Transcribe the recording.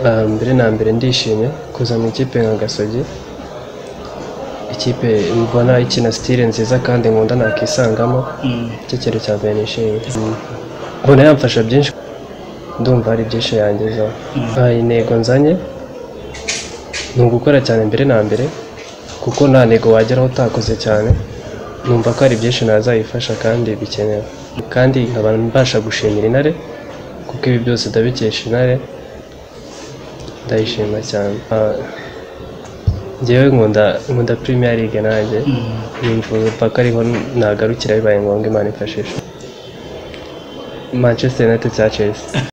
mbere na mbere ndishimye kuza mu ikipe nka Gasogi ikipe mbona ikina sitire nziza kandi nkunda nakisangamo icyo kintu cya mbere nishimiye mbona yamfasha byinshi ndumva hari byinshi yangezaho nta intego nzanye ni ugukora cyane mbere na mbere kuko nta ntego wageraho utakoze cyane numva ko hari byinshi nazayifasha kandi bikenewe kandi nkaba mbasha gushimira intare kuko ibi byose ndabikesha intare ndayishima cyane Ah, njyewe nkunda nkunda premier league nanjye nimfuza ko ariho nagarukira bibaye ngombwa imana ifashisha manchester united cya chelsea